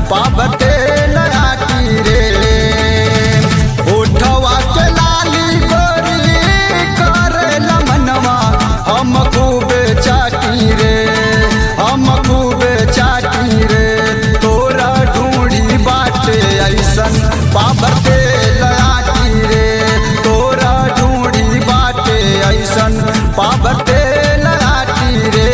पाबते लयाटी रे उठवा के लाली गोरी करे लमनवा हम खूबे चाटी रे हम खूबे चाटी रे तोरा ढूंढी बाटे ऐसन पाबते लयाटी रे तोरा ढूंढी बाटे ऐसन पाबते लयाटी रे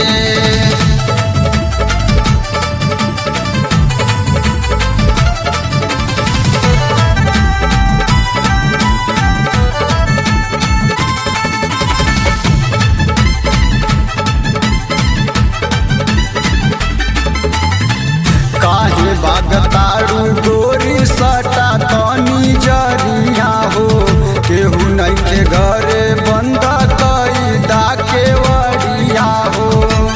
काहे बागतारू गोरी सटा तनी जरिया हो केहू नइखे घरे बंद कई दा के वड़िया हो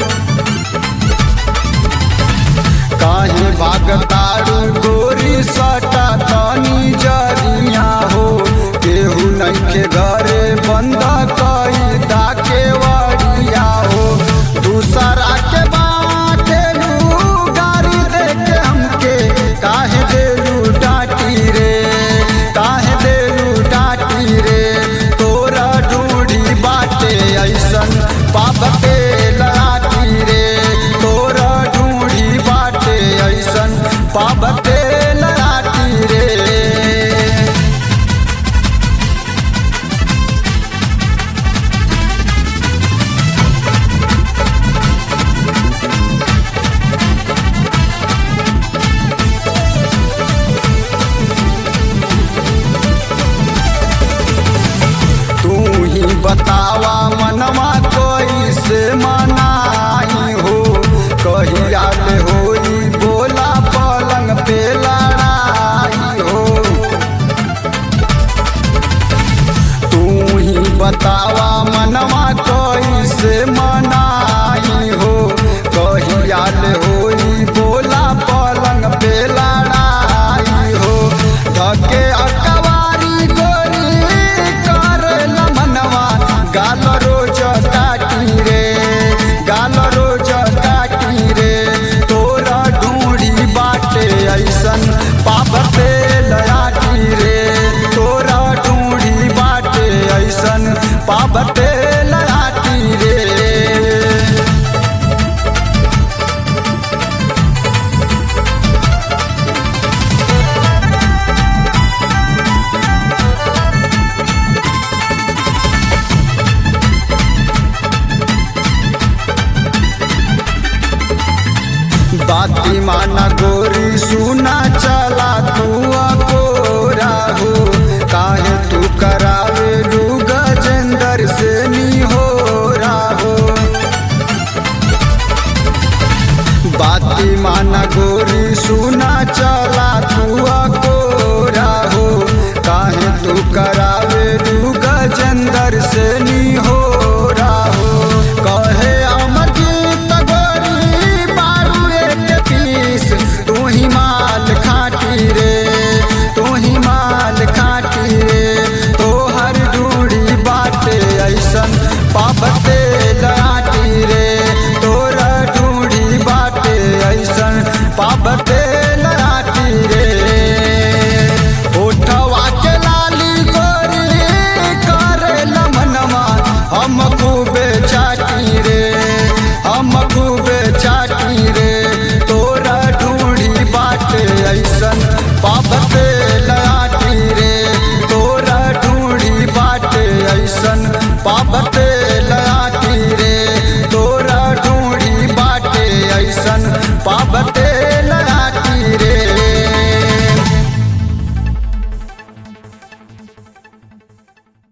काहे बागतारू गोरी सटा तनी जरिया हो केहू नइखे घरे बंद कई दा के वड़िया हो दूसरा के बाटेलू गाड़ी देके हमके काहे देलू डाटी रे काहे देलू डाटी रे तोरा ढूंढी बाटे ऐसन पापते लाटी रे तोरा ढूंढी बाटे ऐसन पापते लाटी रे तू ही बतावा मनवा कोई से मनाई हो कहिया ले होई बोला पलंग पे लड़ाई हो तू ही बतावा मनवा कोई से मनाई हो कहिया ले होई बोला पलंग पे लड़ाई हो धके अकवारी गोरी कर मनवा गाल रोज काटी रे गाल रोज काटी रे तोरा ढूंढी बाटे ऐसन पापते लयाटी रे तोरा ढूंढी बाटे ऐसन पापते लयाटी रे बाती माना गोरी सुना चला तू अकोरा हो काहे तू करावे लू गजेंद्र से नी हो राहो बाती माना गोरी सुना चला तू अकोरा हो काहे तू करावे लू गजेंद्र से नी हो राहो कहे अमरजीत गोरी बारू एक पीस तू ही माल खाटी रे तू ही माल खाटी रे तोहर ढूंढी बाटे ऐसन पापते लाटी रे तोरा ढूंढी बाटे ऐसन पापते